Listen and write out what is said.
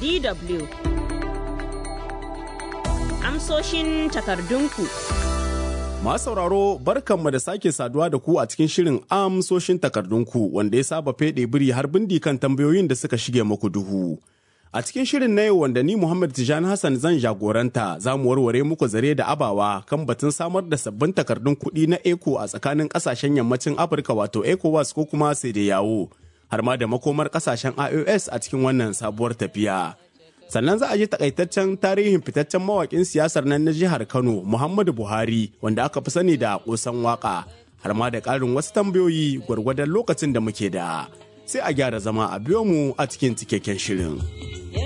DW Amsoshin takardunku Masu sauraro barkanmu da sake saduwa da ku a cikin shirin amsoshin takardunku wanda ya saba feɗe biri har bindi kan tambayoyin da suka shige muku duhu. A cikin shirin na yau wanda ni Muhammad Tijani Hassan zan jagoranta za mu warware muku zare da abawa kan batun samar da sabbin takardun kuɗi na ECO a tsakanin ƙasashen yammacin Afirka wato ECOWAS ko kuma yawo har ma da makomar ƙasashen IOS a cikin wannan sabuwar tafiya. sannan za a ji takaitaccen tarihin fitaccen mawakin siyasar nan na jihar kano muhammadu buhari wanda aka fi sani da kusan waka har ma da ƙarin wasu tambayoyi gwargwadon lokacin da muke da sai a gyara zama a biyo mu a cikin cikakken shirin.